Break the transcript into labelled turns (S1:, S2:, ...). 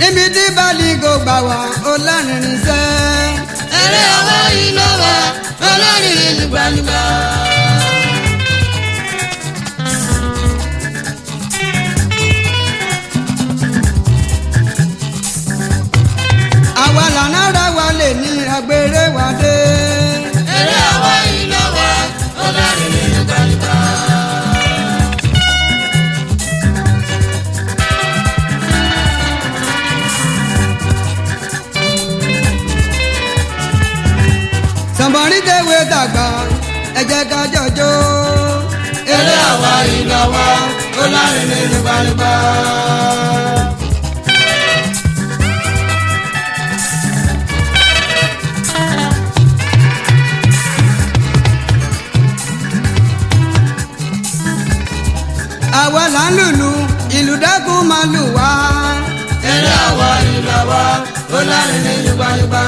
S1: níbi tí bálígò gbà wá ó lárinrin sẹ́.
S2: eré ọwọ́ yìí ló wà olórin nígbàgbà.
S1: àwa lànà ra wa lè ní agbèrè wa dé.
S2: eré ọwọ́ yìí ló wà olórin nígbàgbà.
S1: sọ̀bọ̀nrí tẹ̀wé dàgbà ẹ jẹ́ ká jọjọ́.
S2: eré ọwọ́ yìí ló wà olórin nígbàgbà.
S1: àwa là ń lùlù ìlú dákun máa lù wá.
S2: eré ọwọ́ yìí ló wà olórin nígbàgbà.